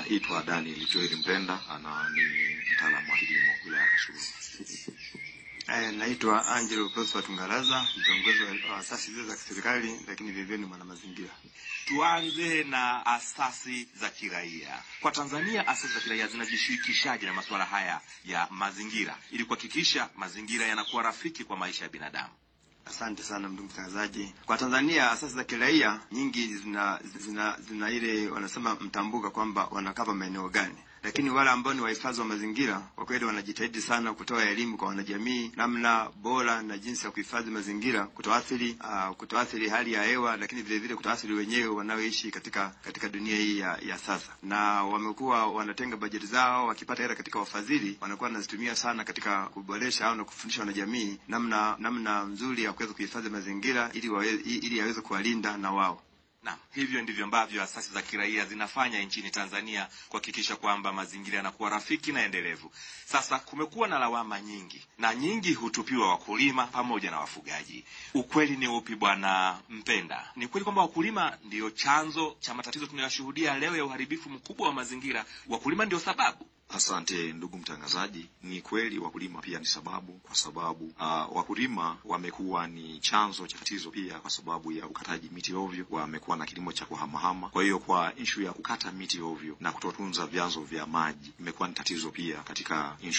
Naitwa Daniel Joel Mpenda, ana ni mtaalamu wa kilimo wilaya ya Kasulu. Eh, naitwa Angelo Prosper Tungaraza, kiongozi wa asasi zile za kiserikali lakini vilevile ni mwanamazingira. Tuanze na asasi za kiraia. Kwa Tanzania, asasi za kiraia zinajishirikishaje na masuala haya ya mazingira ili kuhakikisha mazingira yanakuwa rafiki kwa maisha ya binadamu? Asante sana ndugu mtangazaji. Kwa Tanzania asasi za kiraia nyingi zina, zina, zina ile wanasema mtambuka kwamba wanakava maeneo gani, lakini wale ambao ni wahifadhi wa mazingira kwa kweli wanajitahidi sana kutoa elimu kwa wanajamii namna bora na jinsi ya kuhifadhi mazingira, kutoathiri uh, kutoathiri hali ya hewa, lakini vile vile kutoathiri wenyewe wanaoishi katika katika dunia hii ya, ya sasa, na wamekuwa wanatenga bajeti zao, wakipata hela katika wafadhili wanakuwa wanazitumia sana katika kuboresha au na kufundisha wanajamii namna namna nzuri ya kuweza kuhifadhi mazingira ili wawe, ili yaweze kuwalinda na wao. Naam, hivyo ndivyo ambavyo asasi za kiraia zinafanya nchini Tanzania kuhakikisha kwamba mazingira yanakuwa rafiki na endelevu. Sasa kumekuwa na lawama nyingi na nyingi hutupiwa wakulima pamoja na wafugaji. Ukweli ni upi, Bwana Mpenda? Ni kweli kwamba wakulima ndiyo chanzo cha matatizo tunayoshuhudia leo ya uharibifu mkubwa wa mazingira? Wakulima ndio sababu? Asante ndugu mtangazaji, ni kweli wakulima pia ni sababu, kwa sababu uh, wakulima wamekuwa ni chanzo cha tatizo pia, kwa sababu ya ukataji miti ovyo. Wamekuwa na kilimo cha kuhamahama. Kwa hiyo kwa ishu ya kukata miti ovyo na kutotunza vyanzo vya maji imekuwa ni tatizo pia katika ishu